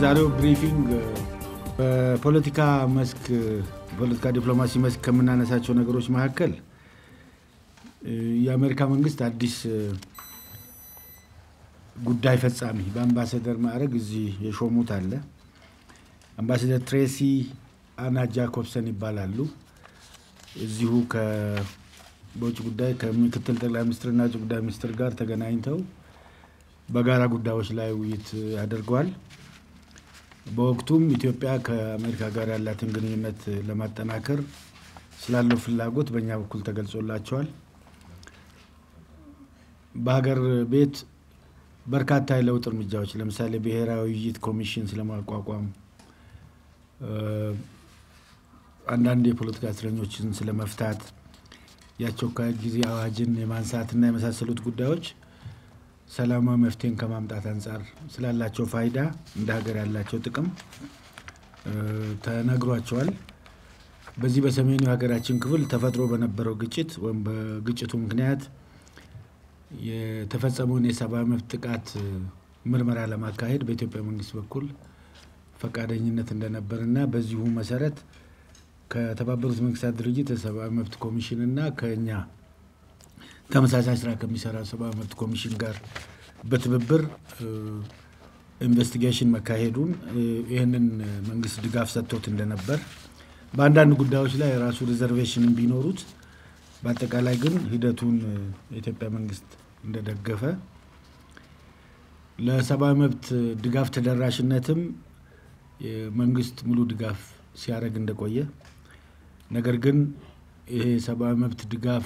በዛሬው ብሪፊንግ በፖለቲካ መስክ ፖለቲካ ዲፕሎማሲ መስክ ከምናነሳቸው ነገሮች መካከል የአሜሪካ መንግስት አዲስ ጉዳይ ፈጻሚ በአምባሳደር ማዕረግ እዚህ የሾሙት አለ። አምባሳደር ትሬሲ አና ጃኮብሰን ይባላሉ። እዚሁ በውጭ ጉዳይ ከምክትል ጠቅላይ ሚኒስትርና ውጭ ጉዳይ ሚኒስትር ጋር ተገናኝተው በጋራ ጉዳዮች ላይ ውይይት አድርገዋል። በወቅቱም ኢትዮጵያ ከአሜሪካ ጋር ያላትን ግንኙነት ለማጠናከር ስላለው ፍላጎት በእኛ በኩል ተገልጾላቸዋል። በሀገር ቤት በርካታ የለውጥ እርምጃዎች ለምሳሌ ብሔራዊ ውይይት ኮሚሽን ስለማቋቋም፣ አንዳንድ የፖለቲካ እስረኞችን ስለመፍታት፣ የአስቸኳይ ጊዜ አዋጅን የማንሳትና የመሳሰሉት ጉዳዮች ሰላማዊ መፍትሄን ከማምጣት አንጻር ስላላቸው ፋይዳ እንደ ሀገር ያላቸው ጥቅም ተነግሯቸዋል። በዚህ በሰሜኑ የሀገራችን ክፍል ተፈጥሮ በነበረው ግጭት ወይም በግጭቱ ምክንያት የተፈጸመውን የሰብአዊ መብት ጥቃት ምርመራ ለማካሄድ በኢትዮጵያ መንግስት በኩል ፈቃደኝነት እንደነበርና በዚሁ መሰረት ከተባበሩት መንግስታት ድርጅት የሰብአዊ መብት ኮሚሽን እና ከኛ ተመሳሳይ ስራ ከሚሰራ ሰብአዊ መብት ኮሚሽን ጋር በትብብር ኢንቨስቲጌሽን መካሄዱን ይህንን መንግስት ድጋፍ ሰጥቶት እንደነበር በአንዳንድ ጉዳዮች ላይ የራሱ ሪዘርቬሽንን ቢኖሩት በአጠቃላይ ግን ሂደቱን የኢትዮጵያ መንግስት እንደደገፈ ለሰብአዊ መብት ድጋፍ ተደራሽነትም መንግስት ሙሉ ድጋፍ ሲያደርግ እንደቆየ ነገር ግን ይሄ የሰብአዊ መብት ድጋፍ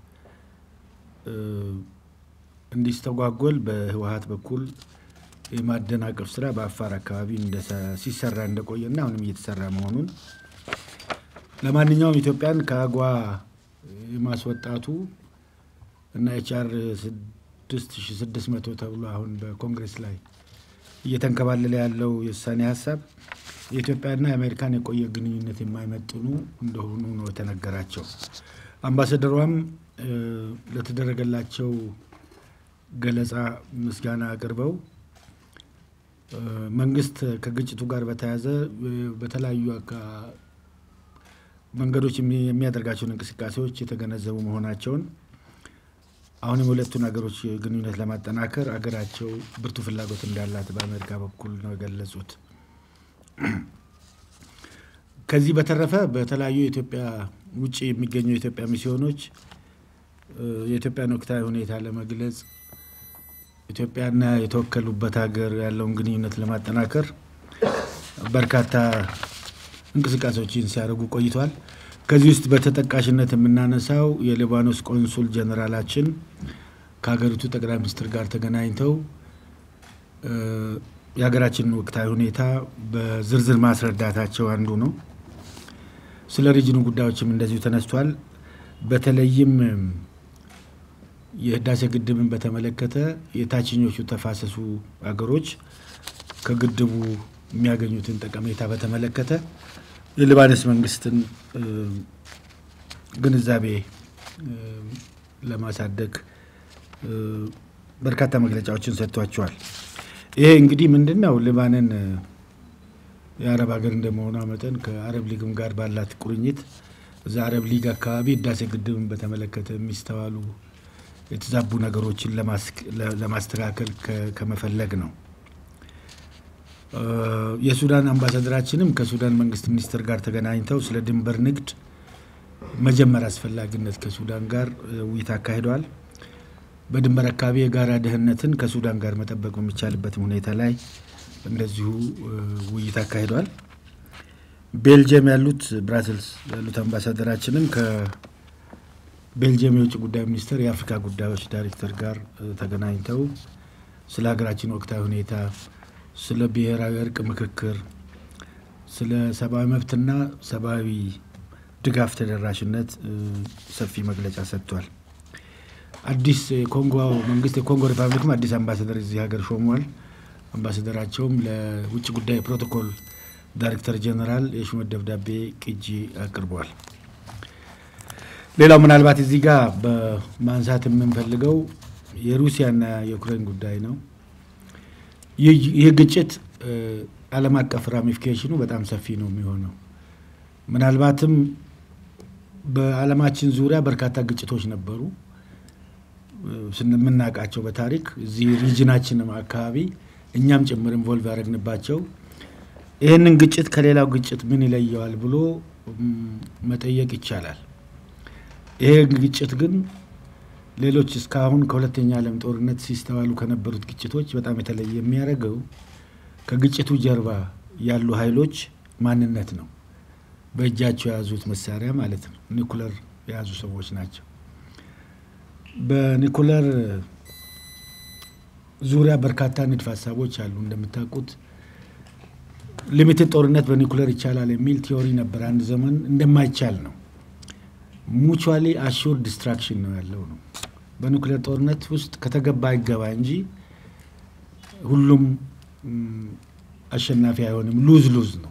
እንዲስተጓጎል በህወሀት በኩል የማደናቀፍ ስራ በአፋር አካባቢ ሲሰራ እንደቆየና አሁንም እየተሰራ መሆኑን ለማንኛውም ኢትዮጵያን ከአጓ የማስወጣቱ እና ኤችአር 6600 ተብሎ አሁን በኮንግሬስ ላይ እየተንከባለለ ያለው የውሳኔ ሀሳብ የኢትዮጵያና የአሜሪካን የቆየ ግንኙነት የማይመጥኑ እንደሆኑ ነው የተነገራቸው። አምባሳደሯም ለተደረገላቸው ገለጻ ምስጋና አቅርበው መንግስት ከግጭቱ ጋር በተያያዘ በተለያዩ መንገዶች የሚያደርጋቸውን እንቅስቃሴዎች የተገነዘቡ መሆናቸውን አሁንም የሁለቱን ሀገሮች ግንኙነት ለማጠናከር አገራቸው ብርቱ ፍላጎት እንዳላት በአሜሪካ በኩል ነው የገለጹት። ከዚህ በተረፈ በተለያዩ የኢትዮጵያ ውጭ የሚገኙ የኢትዮጵያ ሚስዮኖች የኢትዮጵያን ወቅታዊ ሁኔታ ለመግለጽ ኢትዮጵያና የተወከሉበት ሀገር ያለውን ግንኙነት ለማጠናከር በርካታ እንቅስቃሴዎችን ሲያደርጉ ቆይቷል። ከዚህ ውስጥ በተጠቃሽነት የምናነሳው የሊባኖስ ቆንሱል ጀኔራላችን ከሀገሪቱ ጠቅላይ ሚኒስትር ጋር ተገናኝተው የሀገራችንን ወቅታዊ ሁኔታ በዝርዝር ማስረዳታቸው አንዱ ነው። ስለ ሪጅኑ ጉዳዮችም እንደዚሁ ተነስቷል። በተለይም የህዳሴ ግድብን በተመለከተ የታችኞቹ ተፋሰሱ ሀገሮች ከግድቡ የሚያገኙትን ጠቀሜታ በተመለከተ የሊባኖስ መንግስትን ግንዛቤ ለማሳደግ በርካታ መግለጫዎችን ሰጥቷቸዋል። ይሄ እንግዲህ ምንድን ነው ሊባንን የአረብ ሀገር እንደመሆኗ መጠን ከአረብ ሊግም ጋር ባላት ቁርኝት እዛ አረብ ሊግ አካባቢ ህዳሴ ግድብን በተመለከተ የሚስተዋሉ የተዛቡ ነገሮችን ለማስተካከል ከመፈለግ ነው። የሱዳን አምባሳደራችንም ከሱዳን መንግስት ሚኒስትር ጋር ተገናኝተው ስለ ድንበር ንግድ መጀመር አስፈላጊነት ከሱዳን ጋር ውይይት አካሂደዋል። በድንበር አካባቢ የጋራ ደህንነትን ከሱዳን ጋር መጠበቅ በሚቻልበትም ሁኔታ ላይ እንደዚሁ ውይይት አካሂደዋል። ቤልጅየም ያሉት ብራስልስ ያሉት አምባሳደራችንም ከቤልጅየም የውጭ ጉዳይ ሚኒስቴር የአፍሪካ ጉዳዮች ዳይሬክተር ጋር ተገናኝተው ስለ ሀገራችን ወቅታዊ ሁኔታ ስለ ብሔራዊ እርቅ ምክክር፣ ስለ ሰብአዊ መብትና ሰብአዊ ድጋፍ ተደራሽነት ሰፊ መግለጫ ሰጥቷል። አዲስ የኮንጎ መንግስት የኮንጎ ሪፐብሊክም አዲስ አምባሳደር እዚህ ሀገር ሾሟል። አምባሳደራቸውም ለውጭ ጉዳይ ፕሮቶኮል ዳይሬክተር ጀነራል የሹመት ደብዳቤ ቅጂ አቅርቧል። ሌላው ምናልባት እዚህ ጋር በማንሳት የምንፈልገው የሩሲያና የዩክሬን ጉዳይ ነው። ይህ ግጭት ዓለም አቀፍ ራሚፊኬሽኑ በጣም ሰፊ ነው የሚሆነው። ምናልባትም በዓለማችን ዙሪያ በርካታ ግጭቶች ነበሩ የምናውቃቸው በታሪክ እዚህ ሪጅናችንም አካባቢ እኛም ጭምር ኢንቮልቭ ያደረግንባቸው ይህንን ግጭት ከሌላው ግጭት ምን ይለየዋል ብሎ መጠየቅ ይቻላል። ይሄ ግጭት ግን ሌሎች እስካሁን ከሁለተኛ ዓለም ጦርነት ሲስተዋሉ ከነበሩት ግጭቶች በጣም የተለየ የሚያደርገው ከግጭቱ ጀርባ ያሉ ኃይሎች ማንነት ነው። በእጃቸው የያዙት መሳሪያ ማለት ነው። ኒኩለር የያዙ ሰዎች ናቸው። በኒኩለር ዙሪያ በርካታ ንድፍ ሀሳቦች አሉ። እንደምታውቁት ሊሚትድ ጦርነት በኒኩለር ይቻላል የሚል ቲዮሪ ነበር አንድ ዘመን። እንደማይቻል ነው። ሙቹዋሊ አሹር ዲስትራክሽን ነው ያለው ነው። በኒኩሌር ጦርነት ውስጥ ከተገባ አይገባ እንጂ ሁሉም አሸናፊ አይሆንም። ሉዝ ሉዝ ነው።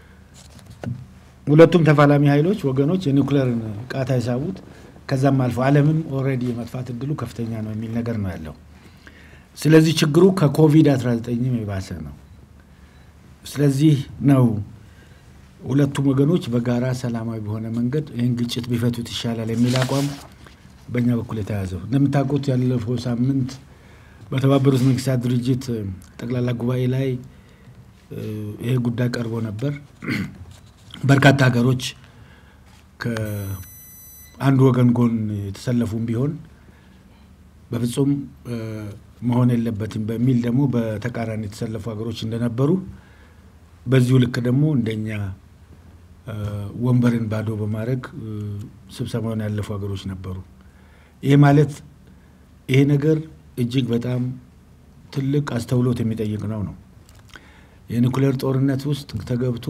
ሁለቱም ተፋላሚ ኃይሎች ወገኖች የኒኩሌርን ቃታ የሳቡት ከዛም አልፎ ዓለምም ኦልሬዲ የመጥፋት እድሉ ከፍተኛ ነው የሚል ነገር ነው ያለው። ስለዚህ ችግሩ ከኮቪድ-19 የባሰ ነው። ስለዚህ ነው ሁለቱም ወገኖች በጋራ ሰላማዊ በሆነ መንገድ ይህን ግጭት ቢፈቱት ይሻላል የሚል አቋም በእኛ በኩል የተያዘው። እንደምታውቁት ያለፈው ሳምንት በተባበሩት መንግስታት ድርጅት ጠቅላላ ጉባኤ ላይ ይሄ ጉዳይ ቀርቦ ነበር። በርካታ ሀገሮች ከአንድ ወገን ጎን የተሰለፉም ቢሆን በፍጹም መሆን የለበትም በሚል ደግሞ በተቃራኒ የተሰለፉ ሀገሮች እንደነበሩ በዚሁ ልክ ደግሞ እንደኛ ወንበርን ባዶ በማድረግ ስብሰባውን ያለፉ ሀገሮች ነበሩ። ይሄ ማለት ይሄ ነገር እጅግ በጣም ትልቅ አስተውሎት የሚጠይቅ ነው ነው የኒኩሌር ጦርነት ውስጥ ተገብቶ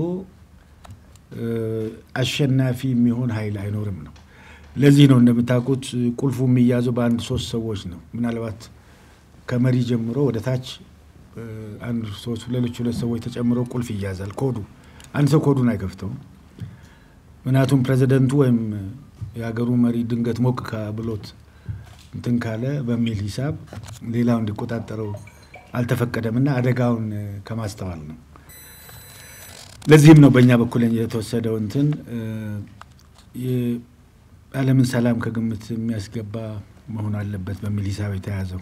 አሸናፊ የሚሆን ኃይል አይኖርም ነው። ለዚህ ነው እንደምታውቁት ቁልፉ የሚያዘው በአንድ ሶስት ሰዎች ነው። ምናልባት ከመሪ ጀምሮ ወደ ታች አንድ ሶስት ሌሎች ሁለት ሰዎች ተጨምረው ቁልፍ ይያዛል። ኮዱ አንድ ሰው ኮዱን አይከፍተውም። ምክንያቱም ፕሬዚደንቱ ወይም የሀገሩ መሪ ድንገት ሞቅ ብሎት እንትን ካለ በሚል ሂሳብ ሌላው እንዲቆጣጠረው አልተፈቀደም እና አደጋውን ከማስተዋል ነው። ለዚህም ነው በእኛ በኩል የተወሰደው እንትን የዓለምን ሰላም ከግምት የሚያስገባ መሆን አለበት በሚል ሂሳብ የተያዘው።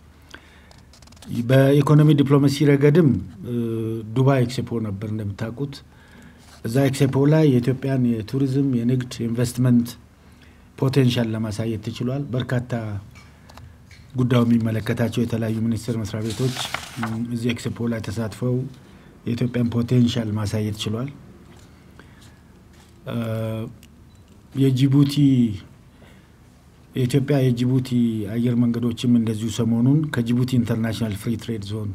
በኢኮኖሚ ዲፕሎማሲ ረገድም ዱባይ ኤክስፖ ነበር እንደምታውቁት። እዛ ኤክስፖ ላይ የኢትዮጵያን የቱሪዝም፣ የንግድ፣ የኢንቨስትመንት ፖቴንሻል ለማሳየት ተችሏል። በርካታ ጉዳዩ የሚመለከታቸው የተለያዩ ሚኒስቴር መስሪያ ቤቶች እዚህ ኤክስፖ ላይ ተሳትፈው የኢትዮጵያን ፖቴንሻል ማሳየት ችሏል። የጅቡቲ የኢትዮጵያ የጅቡቲ አየር መንገዶችም እንደዚሁ ሰሞኑን ከጅቡቲ ኢንተርናሽናል ፍሪ ትሬድ ዞን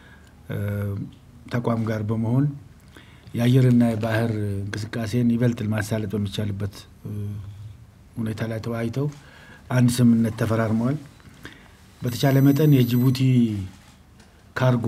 ተቋም ጋር በመሆን የአየርና የባህር እንቅስቃሴን ይበልጥ ማሳለጥ በሚቻልበት ሁኔታ ላይ ተወያይተው አንድ ስምምነት ተፈራርመዋል። በተቻለ መጠን የጅቡቲ ካርጎ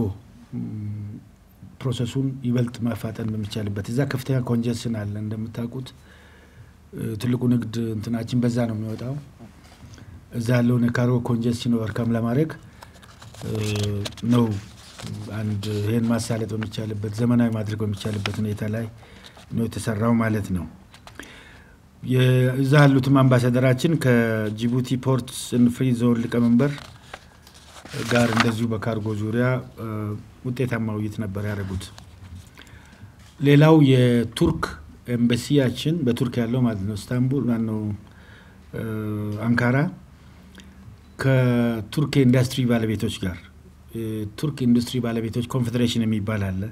ፕሮሰሱን ይበልጥ ማፋጠን በሚቻልበት እዛ ከፍተኛ ኮንጀንስን አለ እንደምታውቁት ትልቁ ንግድ እንትናችን በዛ ነው የሚወጣው። እዛ ያለውን የካርጎ ኮንጀንሽን ኦቨርካም ለማድረግ ነው አንድ ይህን ማሳለጥ በሚቻልበት ዘመናዊ ማድረግ በሚቻልበት ሁኔታ ላይ ነው የተሰራው ማለት ነው። እዛ ያሉትም አምባሳደራችን ከጅቡቲ ፖርትስ ፍሪ ዞን ሊቀመንበር ጋር እንደዚሁ በካርጎ ዙሪያ ውጤታማ ውይይት ነበር ያደረጉት። ሌላው የቱርክ ኤምባሲያችን በቱርክ ያለው ማለት ነው ኢስታንቡል ማነው አንካራ ከቱርክ የኢንዱስትሪ ባለቤቶች ጋር የቱርክ ኢንዱስትሪ ባለቤቶች ኮንፌዴሬሽን የሚባል አለ።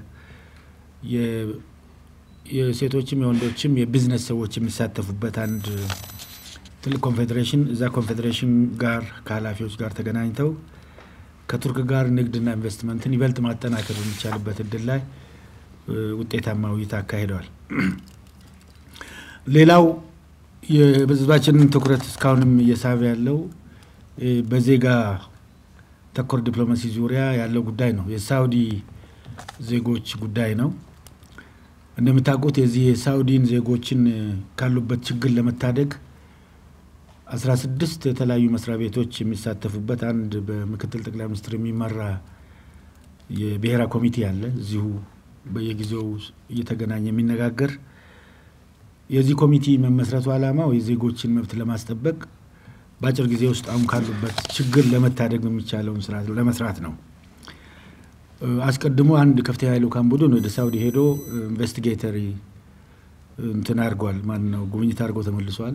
የሴቶችም የወንዶችም የቢዝነስ ሰዎች የሚሳተፉበት አንድ ትልቅ ኮንፌዴሬሽን እዛ ኮንፌዴሬሽን ጋር ከኃላፊዎች ጋር ተገናኝተው ከቱርክ ጋር ንግድና ኢንቨስትመንትን ይበልጥ ማጠናከር በሚቻልበት እድል ላይ ውጤታማ ውይይት አካሂደዋል። ሌላው የህዝባችንን ትኩረት እስካሁንም እየሳበ ያለው በዜጋ ተኮር ዲፕሎማሲ ዙሪያ ያለው ጉዳይ ነው። የሳውዲ ዜጎች ጉዳይ ነው። እንደምታውቁት የዚህ የሳውዲን ዜጎችን ካሉበት ችግር ለመታደግ አስራ ስድስት የተለያዩ መስሪያ ቤቶች የሚሳተፉበት አንድ በምክትል ጠቅላይ ሚኒስትር የሚመራ የብሔራ ኮሚቴ አለ እዚሁ በየጊዜው እየተገናኘ የሚነጋገር የዚህ ኮሚቴ መመስረቱ ዓላማው የዜጎችን መብት ለማስጠበቅ በአጭር ጊዜ ውስጥ አሁን ካሉበት ችግር ለመታደግ የሚቻለውን ስራ ለመስራት ነው። አስቀድሞ አንድ ከፍተኛ ልዑካን ቡድን ወደ ሳውዲ ሄዶ ኢንቨስቲጌተሪ እንትን አድርጓል። ማን ነው ጉብኝት አድርጎ ተመልሷል።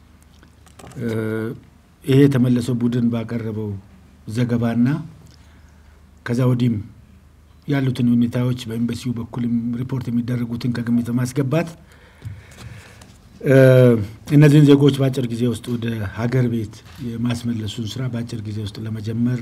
ይሄ የተመለሰው ቡድን ባቀረበው ዘገባና ከዛ ወዲህም ያሉትን ሁኔታዎች በኤምባሲው በኩልም ሪፖርት የሚደረጉትን ከግምት በማስገባት እነዚህን ዜጎች በአጭር ጊዜ ውስጥ ወደ ሀገር ቤት የማስመለሱን ስራ በአጭር ጊዜ ውስጥ ለመጀመር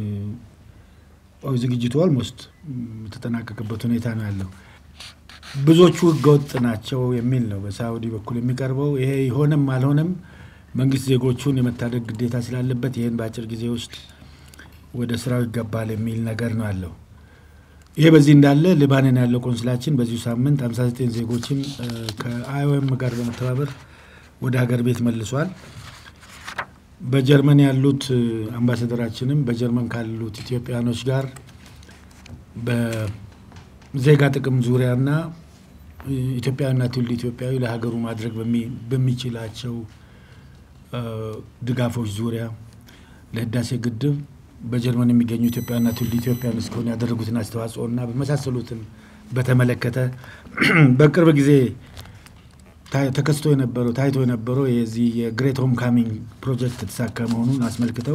ዝግጅቱ ኦልሞስት የተጠናቀቀበት ሁኔታ ነው ያለው። ብዙዎቹ ህገወጥ ናቸው የሚል ነው በሳውዲ በኩል የሚቀርበው። ይሄ ሆነም አልሆነም መንግስት ዜጎቹን የመታደግ ግዴታ ስላለበት ይህን በአጭር ጊዜ ውስጥ ወደ ስራው ይገባል የሚል ነገር ነው ያለው። ይሄ በዚህ እንዳለ ሊባኖን ያለው ቆንስላችን በዚሁ ሳምንት 59 ዜጎችን ከአይኦኤም ጋር በመተባበር ወደ ሀገር ቤት መልሷል። በጀርመን ያሉት አምባሳደራችንም በጀርመን ካሉት ኢትዮጵያኖች ጋር በዜጋ ጥቅም ዙሪያና ኢትዮጵያዊና ትውልድ ኢትዮጵያዊ ለሀገሩ ማድረግ በሚችላቸው ድጋፎች ዙሪያ ለህዳሴ ግድብ በጀርመን የሚገኙ ኢትዮጵያና ትውልድ ኢትዮጵያን እስከሆነ ያደረጉትን አስተዋጽኦና በመሳሰሉትን በተመለከተ በቅርብ ጊዜ ተከስቶ የነበረው ታይቶ የነበረው የዚህ የግሬት ሆም ካሚንግ ፕሮጀክት የተሳካ መሆኑን አስመልክተው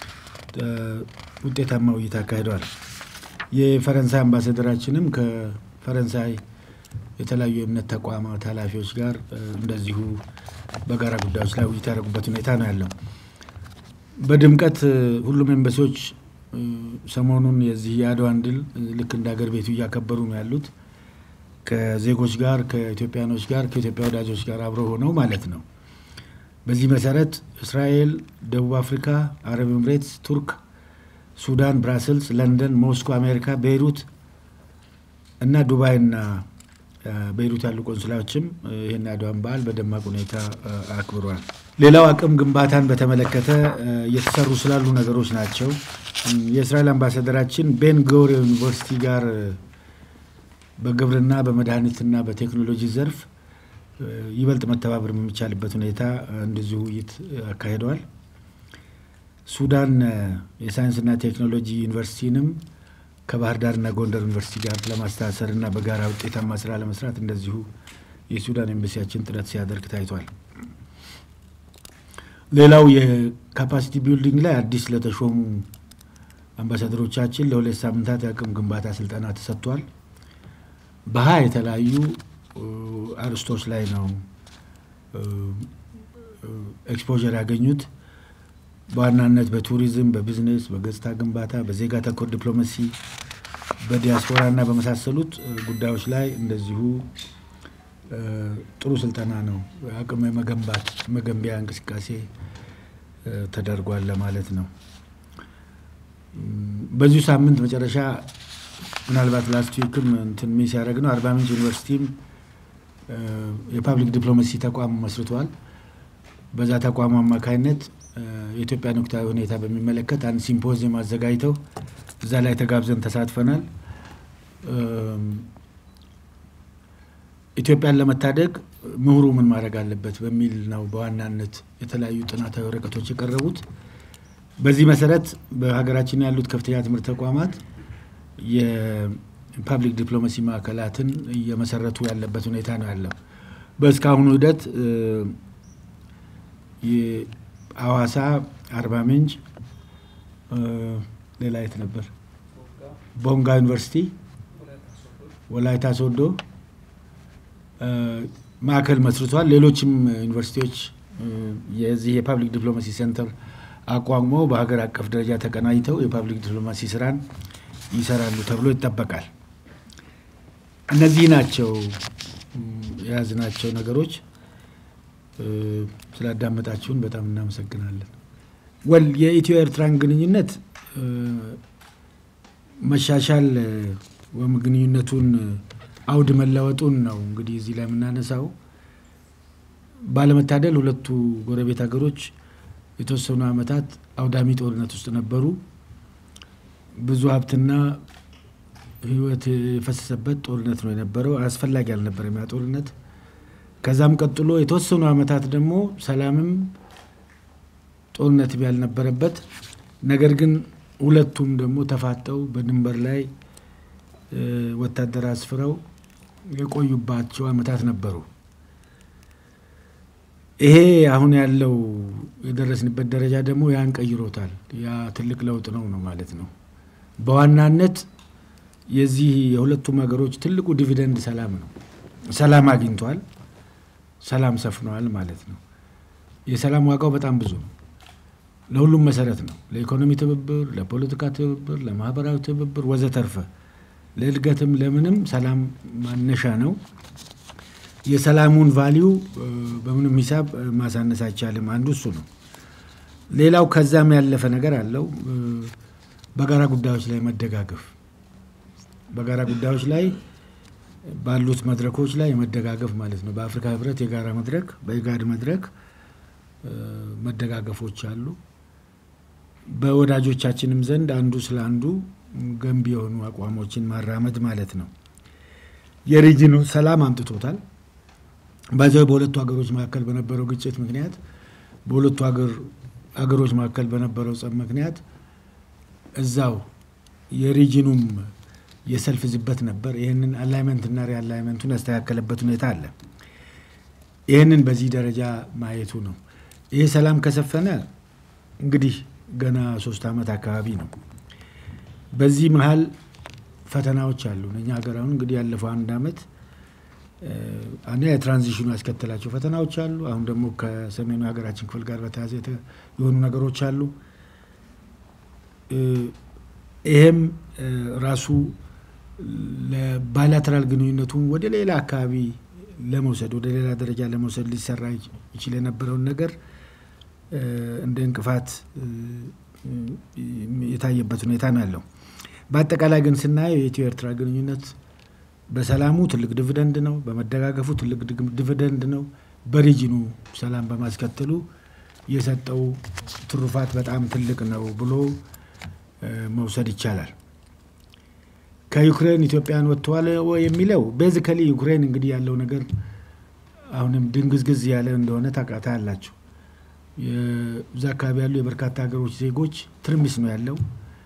ውጤታማ ውይይት አካሂደዋል። የፈረንሳይ አምባሳደራችንም ከፈረንሳይ የተለያዩ የእምነት ተቋማት ኃላፊዎች ጋር እንደዚሁ በጋራ ጉዳዮች ላይ ውይይት ያደረጉበት ሁኔታ ነው ያለው። በድምቀት ሁሉም ኤምባሲዎች ሰሞኑን የዚህ የአድዋን ድል ልክ እንደ ሀገር ቤቱ እያከበሩ ነው ያሉት ከዜጎች ጋር ከኢትዮጵያኖች ጋር ከኢትዮጵያ ወዳጆች ጋር አብረው ሆነው ማለት ነው። በዚህ መሰረት እስራኤል፣ ደቡብ አፍሪካ፣ አረብ ኤምሬትስ፣ ቱርክ፣ ሱዳን፣ ብራስልስ፣ ለንደን፣ ሞስኮ፣ አሜሪካ፣ ቤይሩት እና ዱባይና ቤይሩት ያሉ ቆንስላዎችም ይህን አድዋን በዓል በደማቅ ሁኔታ አክብሯል። ሌላው አቅም ግንባታን በተመለከተ እየተሰሩ ስላሉ ነገሮች ናቸው። የእስራኤል አምባሳደራችን ቤን ጎሪዮን ዩኒቨርሲቲ ጋር በግብርና በመድኃኒትና በቴክኖሎጂ ዘርፍ ይበልጥ መተባበር የሚቻልበት ሁኔታ እንደዚሁ ውይይት አካሂደዋል። ሱዳን የሳይንስና ቴክኖሎጂ ዩኒቨርሲቲንም ከባህር ዳርና ጎንደር ዩኒቨርሲቲ ጋር ለማስተሳሰር እና በጋራ ውጤታማ ስራ ለመስራት እንደዚሁ የሱዳን ኤምባሲያችን ጥረት ሲያደርግ ታይቷል። ሌላው የካፓሲቲ ቢልዲንግ ላይ አዲስ ለተሾሙ አምባሳደሮቻችን ለሁለት ሳምንታት የአቅም ግንባታ ስልጠና ተሰጥቷል። በሀያ የተለያዩ አርስቶች ላይ ነው ኤክስፖዠር ያገኙት። በዋናነት በቱሪዝም፣ በቢዝነስ፣ በገጽታ ግንባታ፣ በዜጋ ተኮር ዲፕሎማሲ፣ በዲያስፖራ እና በመሳሰሉት ጉዳዮች ላይ እንደዚሁ ጥሩ ስልጠና ነው አቅም የመገንባት መገንቢያ እንቅስቃሴ ተደርጓል ለማለት ነው። በዚሁ ሳምንት መጨረሻ ምናልባት ላስት ዊክም እንትን ሚስ ያደረግ ነው አርባ ምንጭ ዩኒቨርሲቲም የፓብሊክ ዲፕሎማሲ ተቋም መስርቷል። በዛ ተቋሙ አማካይነት የኢትዮጵያን ወቅታዊ ሁኔታ በሚመለከት አንድ ሲምፖዚየም አዘጋጅተው እዛ ላይ ተጋብዘን ተሳትፈናል። ኢትዮጵያን ለመታደግ ምሁሩ ምን ማድረግ አለበት በሚል ነው በዋናነት የተለያዩ ጥናታዊ ወረቀቶች የቀረቡት። በዚህ መሰረት በሀገራችን ያሉት ከፍተኛ ትምህርት ተቋማት የፓብሊክ ዲፕሎማሲ ማዕከላትን እየመሰረቱ ያለበት ሁኔታ ነው ያለው። በእስካሁኑ ሂደት ሐዋሳ፣ አርባ ምንጭ፣ ሌላ የት ነበር? ቦንጋ ዩኒቨርሲቲ፣ ወላይታ ሶዶ ማዕከል መስርቷል። ሌሎችም ዩኒቨርሲቲዎች የዚህ የፓብሊክ ዲፕሎማሲ ሴንተር አቋቁመው በሀገር አቀፍ ደረጃ ተቀናጅተው የፓብሊክ ዲፕሎማሲ ስራን ይሰራሉ ተብሎ ይጠበቃል። እነዚህ ናቸው የያዝናቸው ነገሮች። ስላዳመጣችሁን በጣም እናመሰግናለን። ወል የኢትዮ ኤርትራን ግንኙነት መሻሻል ወይም ግንኙነቱን አውድ መለወጡን ነው እንግዲህ እዚህ ላይ የምናነሳው። ባለመታደል ሁለቱ ጎረቤት ሀገሮች የተወሰኑ ዓመታት አውዳሚ ጦርነት ውስጥ ነበሩ። ብዙ ሀብትና ህይወት የፈሰሰበት ጦርነት ነው የነበረው። አስፈላጊ አልነበረም ያ ጦርነት። ከዛም ቀጥሎ የተወሰኑ ዓመታት ደግሞ ሰላምም ጦርነት ያልነበረበት ነገር ግን ሁለቱም ደግሞ ተፋጠው በድንበር ላይ ወታደር አስፍረው የቆዩባቸው ዓመታት ነበሩ። ይሄ አሁን ያለው የደረስንበት ደረጃ ደግሞ ያን ቀይሮታል። ያ ትልቅ ለውጥ ነው ነው ማለት ነው። በዋናነት የዚህ የሁለቱም ሀገሮች ትልቁ ዲቪደንድ ሰላም ነው። ሰላም አግኝቷል፣ ሰላም ሰፍነዋል ማለት ነው። የሰላም ዋጋው በጣም ብዙ ነው። ለሁሉም መሰረት ነው። ለኢኮኖሚ ትብብር፣ ለፖለቲካ ትብብር፣ ለማህበራዊ ትብብር ወዘተርፈ ለእድገትም ለምንም ሰላም ማነሻ ነው። የሰላሙን ቫሊዩ በምንም ሂሳብ ማሳነስ አይቻልም። አንዱ እሱ ነው። ሌላው ከዛም ያለፈ ነገር አለው። በጋራ ጉዳዮች ላይ መደጋገፍ፣ በጋራ ጉዳዮች ላይ ባሉት መድረኮች ላይ መደጋገፍ ማለት ነው። በአፍሪካ ህብረት የጋራ መድረክ፣ በኢጋድ መድረክ መደጋገፎች አሉ። በወዳጆቻችንም ዘንድ አንዱ ስለ አንዱ ገንቢ የሆኑ አቋሞችን ማራመድ ማለት ነው። የሪጅኑ ሰላም አምጥቶታል። በዚያው በሁለቱ ሀገሮች መካከል በነበረው ግጭት ምክንያት በሁለቱ ሀገሮች መካከል በነበረው ጸብ ምክንያት እዛው የሪጅኑም የሰልፍ ዝበት ነበር። ይህንን አላይመንትና ሪአላይመንቱን ያስተካከለበት ሁኔታ አለ። ይህንን በዚህ ደረጃ ማየቱ ነው። ይህ ሰላም ከሰፈነ እንግዲህ ገና ሶስት ዓመት አካባቢ ነው። በዚህ መሀል ፈተናዎች አሉ። እኛ ሀገር አሁን እንግዲህ ያለፈው አንድ ዓመት አንደ የትራንዚሽኑ ያስከተላቸው ፈተናዎች አሉ። አሁን ደግሞ ከሰሜኑ ሀገራችን ክፍል ጋር በተያያዘ የሆኑ ነገሮች አሉ። ይሄም ራሱ ለባይላተራል ግንኙነቱን ወደ ሌላ አካባቢ ለመውሰድ ወደ ሌላ ደረጃ ለመውሰድ ሊሰራ ይችል የነበረውን ነገር እንደ እንቅፋት የታየበት ሁኔታ ነው ያለው። በአጠቃላይ ግን ስናየው የኢትዮ ኤርትራ ግንኙነት በሰላሙ ትልቅ ዲቪደንድ ነው፣ በመደጋገፉ ትልቅ ዲቪደንድ ነው፣ በሪጅኑ ሰላም በማስከተሉ የሰጠው ትሩፋት በጣም ትልቅ ነው ብሎ መውሰድ ይቻላል። ከዩክሬን ኢትዮጵያን ወጥተዋል የሚለው ቤዚካሊ ዩክሬን እንግዲህ ያለው ነገር አሁንም ድንግዝግዝ ያለ እንደሆነ ታውቃታ አላቸው። እዛ አካባቢ ያሉ የበርካታ ሀገሮች ዜጎች ትርምስ ነው ያለው።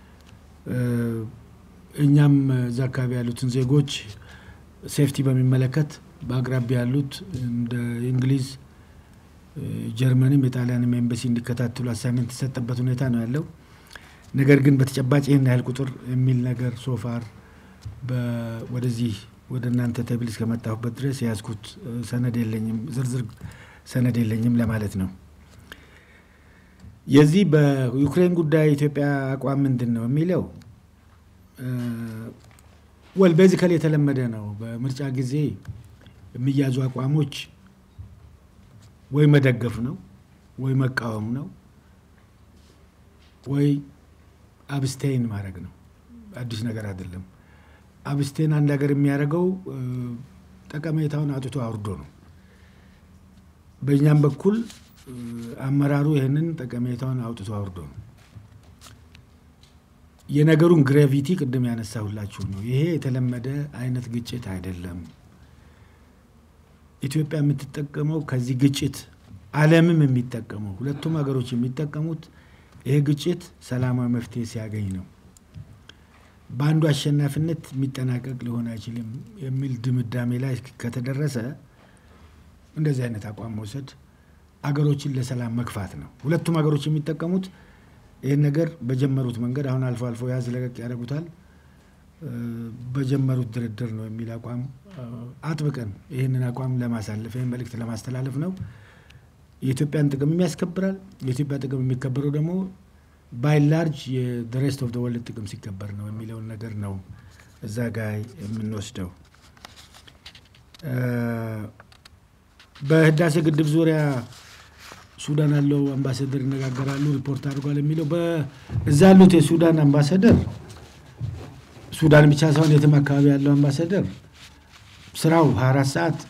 እኛም እዛ አካባቢ ያሉትን ዜጎች ሴፍቲ በሚመለከት በአቅራቢያ ያሉት እንደ እንግሊዝ፣ ጀርመንም የጣሊያንም ኤምባሲ እንዲከታተሉ አሳይመንት የተሰጠበት ሁኔታ ነው ያለው። ነገር ግን በተጨባጭ ይህን ያህል ቁጥር የሚል ነገር ሶፋር ወደዚህ ወደ እናንተ ተብል እስከመጣሁበት ድረስ የያዝኩት ሰነድ የለኝም፣ ዝርዝር ሰነድ የለኝም ለማለት ነው። የዚህ በዩክሬን ጉዳይ ኢትዮጵያ አቋም ምንድን ነው የሚለው ወል ቤዚካሊ የተለመደ ነው። በምርጫ ጊዜ የሚያዙ አቋሞች ወይ መደገፍ ነው ወይ መቃወም ነው ወይ አብስቴን ማድረግ ነው። አዲስ ነገር አይደለም። አብስቴን አንድ ሀገር የሚያደርገው ጠቀሜታውን አውጥቶ አውርዶ ነው። በእኛም በኩል አመራሩ ይህንን ጠቀሜታውን አውጥቶ አውርዶ ነው። የነገሩን ግሬቪቲ ቅድም ያነሳሁላችሁ ነው። ይሄ የተለመደ አይነት ግጭት አይደለም። ኢትዮጵያ የምትጠቀመው ከዚህ ግጭት ዓለምም የሚጠቀመው ሁለቱም ሀገሮች የሚጠቀሙት ይሄ ግጭት ሰላማዊ መፍትሄ ሲያገኝ ነው። በአንዱ አሸናፊነት የሚጠናቀቅ ሊሆን አይችልም የሚል ድምዳሜ ላይ ከተደረሰ እንደዚህ አይነት አቋም መውሰድ አገሮችን ለሰላም መግፋት ነው። ሁለቱም ሀገሮች የሚጠቀሙት ይህን ነገር በጀመሩት መንገድ አሁን አልፎ አልፎ ያዝ ለቀቅ ያደርጉታል። በጀመሩት ድርድር ነው የሚል አቋም አጥብቀን ይህንን አቋም ለማሳለፍ ይህን መልእክት ለማስተላለፍ ነው። የኢትዮጵያን ጥቅም ያስከብራል። የኢትዮጵያ ጥቅም የሚከበረው ደግሞ ባይ ላርጅ የሬስት ኦፍ ወርልድ ጥቅም ሲከበር ነው የሚለውን ነገር ነው እዛ ጋ የምንወስደው። በህዳሴ ግድብ ዙሪያ ሱዳን ያለው አምባሳደር ይነጋገራሉ፣ ሪፖርት አድርጓል የሚለው እዛ ያሉት የሱዳን አምባሳደር ሱዳን ብቻ ሳይሆን የትም አካባቢ ያለው አምባሳደር ስራው 24 ሰዓት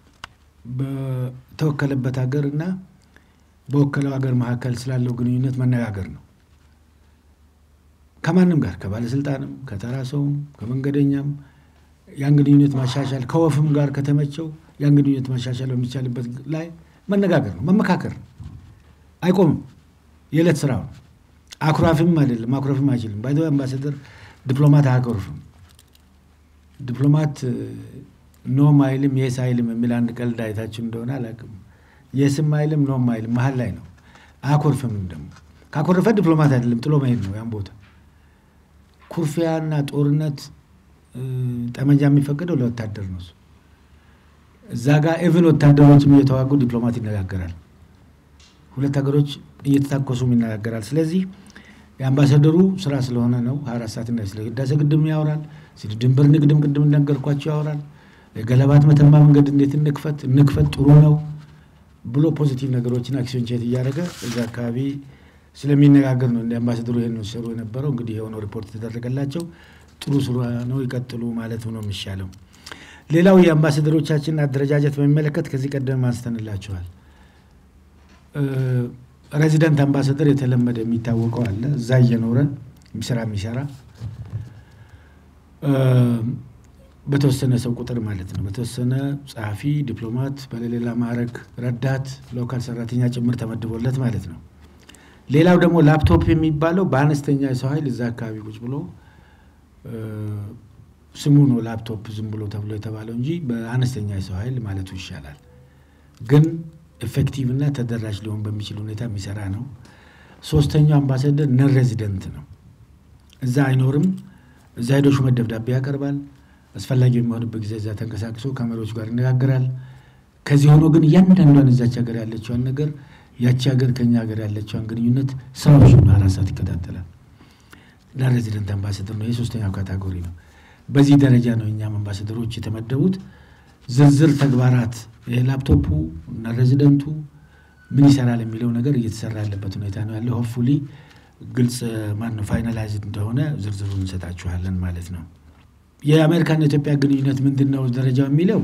በተወከለበት ሀገር እና በወከለው ሀገር መካከል ስላለው ግንኙነት መነጋገር ነው። ከማንም ጋር ከባለስልጣንም ከተራ ሰውም ከመንገደኛም ያን ግንኙነት ማሻሻል ከወፍም ጋር ከተመቸው ያን ግንኙነት ማሻሻል በሚቻልበት ላይ መነጋገር ነው፣ መመካከር ነው። አይቆምም። የዕለት ስራ ነው። አኩራፊም አይደለም፣ አኩራፊም አይችልም። ባይ አምባሳደር ዲፕሎማት አያኮርፍም። ዲፕሎማት ኖም አይልም የስ አይልም የሚል አንድ ቀልድ አይታችሁ እንደሆነ አላውቅም። የስም አይልም ኖም አይልም መሀል ላይ ነው። አያኮርፍም። ደግሞ ካኮረፈ ዲፕሎማት አይደለም፣ ጥሎ መሄድ ነው ያን ቦታ። ኩርፊያና ጦርነት ጠመንጃ የሚፈቀደው ለወታደር ነው። እዛ ጋር ኤቭን ወታደሮችም እየተዋጉ ዲፕሎማት ይነጋገራል። ሁለት ሀገሮች እየተታኮሱም ይነጋገራል። ስለዚህ የአምባሳደሩ ስራ ስለሆነ ነው ሀያ አራት ሰዓት እና ስለ ህዳሴ ግድም ያወራል። ስለ ድንበር ንግድም ቅድም እንደነገርኳቸው ያወራል። የገለባት መተማ መንገድ እንዴት እንክፈት እንክፈት ጥሩ ነው ብሎ ፖዚቲቭ ነገሮችን አክሲዮን ቼት እያደረገ እዛ አካባቢ ስለሚነጋገር ነው እንደ አምባሳደሩ ይህን ሲሰሩ የነበረው። እንግዲህ የሆነው ሪፖርት የተደረገላቸው ጥሩ ስራ ነው፣ ይቀጥሉ ማለት ነው የሚሻለው። ሌላው የአምባሳደሮቻችንን አደረጃጀት በሚመለከት ከዚህ ቀደም አንስተንላችኋል። ሬዚደንት አምባሳደር የተለመደ የሚታወቀው አለ እዛ እየኖረ ስራ የሚሰራ በተወሰነ ሰው ቁጥር ማለት ነው። በተወሰነ ጸሐፊ፣ ዲፕሎማት፣ በሌላ ማዕረግ ረዳት፣ ሎካል ሰራተኛ ጭምር ተመድቦለት ማለት ነው። ሌላው ደግሞ ላፕቶፕ የሚባለው በአነስተኛ የሰው ኃይል እዛ አካባቢ ቁጭ ብሎ ስሙ ነው ላፕቶፕ ዝም ብሎ ተብሎ የተባለው እንጂ በአነስተኛ የሰው ኃይል ማለቱ ይሻላል። ግን ኤፌክቲቭ እና ተደራሽ ሊሆን በሚችል ሁኔታ የሚሰራ ነው። ሶስተኛው አምባሳደር ነን ሬዚደንት ነው። እዛ አይኖርም። እዛ ሄዶ ሹመት ደብዳቤ ያቀርባል። አስፈላጊ የሚሆንበት ጊዜ እዛ ተንቀሳቅሶ ከመሪዎች ጋር ይነጋገራል። ከዚህ ሆኖ ግን እያንዳንዷን እዛች ሀገር ያለችዋን ነገር ያቺ ሀገር ከኛ ሀገር ያለችዋን ግንኙነት ስራዎች አራት ሰዓት ይከታተላል። ነን ሬዚደንት አምባሳደር ነው። የሶስተኛው ካታጎሪ ነው። በዚህ ደረጃ ነው እኛም አምባሳደሮች የተመደቡት። ዝርዝር ተግባራት ላፕቶፑ እና ሬዚደንቱ ምን ይሰራል የሚለው ነገር እየተሰራ ያለበት ሁኔታ ነው ያለው። ሆፕፉሊ ግልጽ ማነው ፋይናላይዝድ እንደሆነ ዝርዝሩን እንሰጣችኋለን ማለት ነው። የአሜሪካና ኢትዮጵያ ግንኙነት ምንድን ነው ደረጃው የሚለው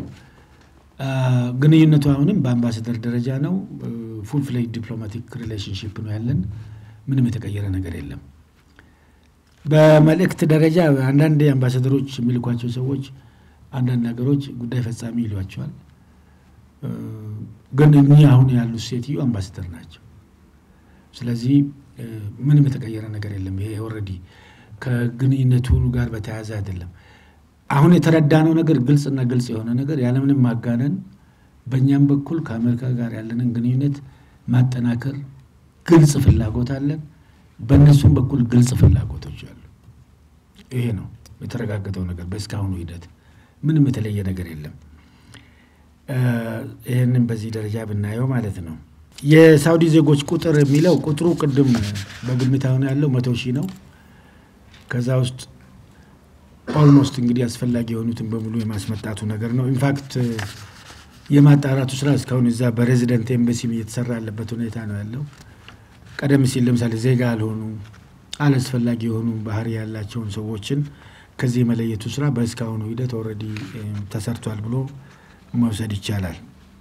ግንኙነቱ አሁንም በአምባሳደር ደረጃ ነው። ፉል ፍሌጅ ዲፕሎማቲክ ሪሌሽንሽፕ ነው ያለን። ምንም የተቀየረ ነገር የለም። በመልእክት ደረጃ አንዳንድ አምባሳደሮች የሚልኳቸው ሰዎች አንዳንድ ነገሮች ጉዳይ ፈጻሚ ይሏቸዋል። ግን እኚህ አሁን ያሉት ሴትዮ አምባሳደር ናቸው። ስለዚህ ምንም የተቀየረ ነገር የለም። ይሄ ኦልሬዲ ከግንኙነቱ ጋር በተያያዘ አይደለም። አሁን የተረዳነው ነገር ግልጽና ግልጽ የሆነ ነገር ያለምንም ማጋነን በእኛም በኩል ከአሜሪካ ጋር ያለንን ግንኙነት ማጠናከር ግልጽ ፍላጎት አለን። በእነሱም በኩል ግልጽ ፍላጎቶች አሉ። ይሄ ነው የተረጋገጠው ነገር በእስካሁኑ ሂደት ምንም የተለየ ነገር የለም። ይህንን በዚህ ደረጃ ብናየው ማለት ነው። የሳውዲ ዜጎች ቁጥር የሚለው ቁጥሩ ቅድም በግምት አሁን ያለው መቶ ሺህ ነው። ከዛ ውስጥ ኦልሞስት እንግዲህ አስፈላጊ የሆኑትን በሙሉ የማስመጣቱ ነገር ነው። ኢንፋክት የማጣራቱ ስራ እስካሁን እዛ በሬዚደንት ኤምባሲ እየተሰራ ያለበት ሁኔታ ነው ያለው። ቀደም ሲል ለምሳሌ ዜጋ ያልሆኑ አላስፈላጊ የሆኑ ባህሪ ያላቸውን ሰዎችን ከዚህ የመለየቱ ስራ በእስካሁኑ ሂደት ኦልሬዲ ተሰርቷል ብሎ መውሰድ ይቻላል።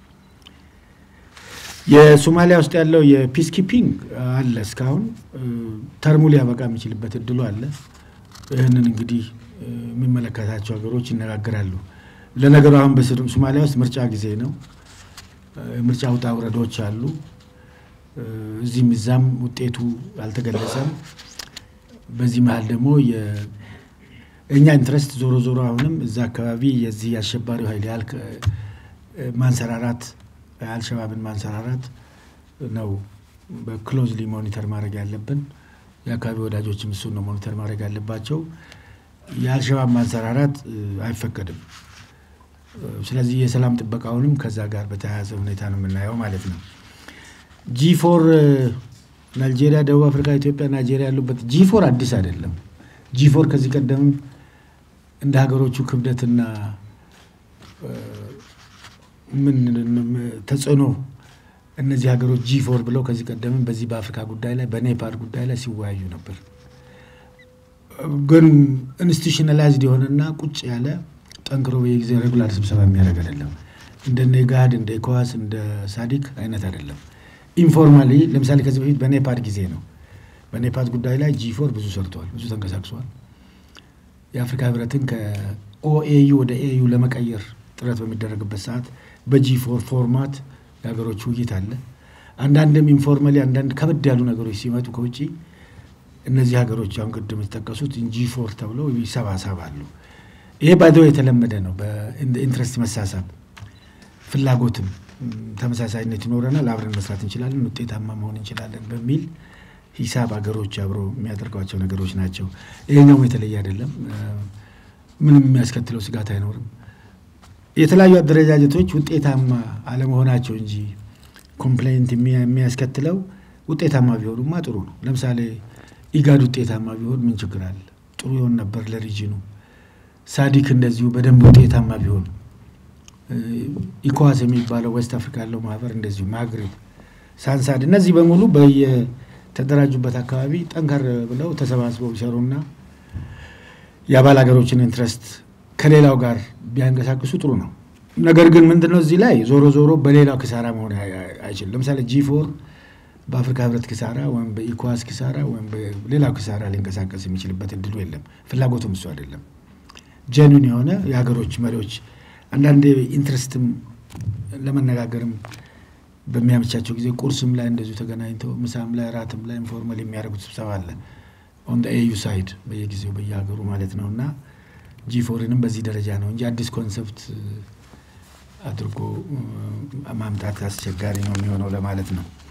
የሶማሊያ ውስጥ ያለው የፒስ ኪፒንግ አለ። እስካሁን ተርሙ ሊያበቃ የሚችልበት እድሉ አለ። ይህንን እንግዲህ የሚመለከታቸው ሀገሮች ይነጋገራሉ። ለነገሩ አሁን በሶማሊያ ውስጥ ምርጫ ጊዜ ነው። ምርጫ ውጣ ውረዶች አሉ። እዚህም እዛም ውጤቱ አልተገለጸም። በዚህ መሀል ደግሞ የእኛ ኢንትረስት ዞሮ ዞሮ አሁንም እዛ አካባቢ የዚህ የአሸባሪው ኃይል ያህል ማንሰራራት አልሸባብን ማንሰራራት ነው በክሎዝሊ ሞኒተር ማድረግ ያለብን። የአካባቢ ወዳጆችም እሱን ነው ሞኒተር ማድረግ ያለባቸው። የአልሸባብ ማንሰራራት አይፈቀድም። ስለዚህ የሰላም ጥበቃውንም ከዛ ጋር በተያያዘ ሁኔታ ነው የምናየው ማለት ነው። ጂፎር ናይጄሪያ፣ ደቡብ አፍሪካ፣ ኢትዮጵያ፣ ናይጄሪያ ያሉበት ጂፎር አዲስ አይደለም። ጂፎር ከዚህ ቀደም እንደ ሀገሮቹ ክብደትና ምን ተጽዕኖ እነዚህ ሀገሮች ጂፎር ብለው ከዚህ ቀደምም በዚህ በአፍሪካ ጉዳይ ላይ በኔፓድ ጉዳይ ላይ ሲወያዩ ነበር። ግን ኢንስቲቱሽናላይዝድ የሆነና ቁጭ ያለ ጠንክሮ በየጊዜ ሬጉላር ስብሰባ የሚያደርግ አይደለም። እንደነ ጋድ እንደ ኢኮዋስ እንደ ሳዲክ አይነት አይደለም። ኢንፎርማሊ ለምሳሌ ከዚህ በፊት በኔፓድ ጊዜ ነው በኔፓድ ጉዳይ ላይ ጂፎር ብዙ ሰርተዋል፣ ብዙ ተንቀሳቅሰዋል። የአፍሪካ ህብረትን ከኦኤዩ ወደ ኤዩ ለመቀየር ጥረት በሚደረግበት ሰዓት በጂፎር ፎርማት የሀገሮች ውይይት አለ። አንዳንድም ኢንፎርማሊ አንዳንድ ከበድ ያሉ ነገሮች ሲመጡ ከውጭ እነዚህ ሀገሮች አሁን ቅድም የተጠቀሱት ጂፎር ተብለው ይሰባሰባሉ። ይሄ ባይዘው የተለመደ ነው። በኢንትረስት መሳሳብ ፍላጎትም ተመሳሳይነት ይኖረናል፣ አብረን መስራት እንችላለን፣ ውጤታማ መሆን እንችላለን በሚል ሂሳብ ሀገሮች አብሮ የሚያደርጓቸው ነገሮች ናቸው። ይሄኛውም የተለየ አይደለም። ምንም የሚያስከትለው ስጋት አይኖርም። የተለያዩ አደረጃጀቶች ውጤታማ አለመሆናቸው እንጂ ኮምፕሌንት የሚያስከትለው ውጤታማ ቢሆኑማ ጥሩ ነው። ለምሳሌ ኢጋድ ውጤታማ ቢሆን ምን ችግር አለ? ጥሩ ይሆን ነበር ለሪጅኑ። ሳዲክ እንደዚሁ በደንብ ውጤታማ ቢሆን፣ ኢኮዋስ የሚባለው ዌስት አፍሪካ ያለው ማህበር እንደዚሁ፣ ማግሪብ፣ ሳንሳድ እነዚህ በሙሉ በየተደራጁበት አካባቢ ጠንከር ብለው ተሰባስበው ቢሰሩና የአባል ሀገሮችን ኢንትረስት ከሌላው ጋር ቢያንቀሳቅሱ ጥሩ ነው። ነገር ግን ምንድነው እዚህ ላይ ዞሮ ዞሮ በሌላው ክሳራ መሆን አይችልም። ለምሳሌ ጂፎር በአፍሪካ ህብረት ክሳራ ወይም በኢኮዋስ ክሳራ ወይም በሌላው ክሳራ ሊንቀሳቀስ የሚችልበት እድሉ የለም። ፍላጎቱም እሱ አይደለም። ጀኑን የሆነ የሀገሮች መሪዎች አንዳንድ ኢንትረስትም ለመነጋገርም በሚያመቻቸው ጊዜ ቁርስም ላይ እንደዚሁ ተገናኝተው ምሳም ላይ ራትም ላይ ኢንፎርማል የሚያደርጉት ስብሰባ አለ ኦን ኤዩ ሳይድ በየጊዜው በየሀገሩ ማለት ነው እና ጂፎርንም በዚህ ደረጃ ነው እንጂ አዲስ ኮንሰፕት አድርጎ ማምጣት አስቸጋሪ ነው የሚሆነው ለማለት ነው።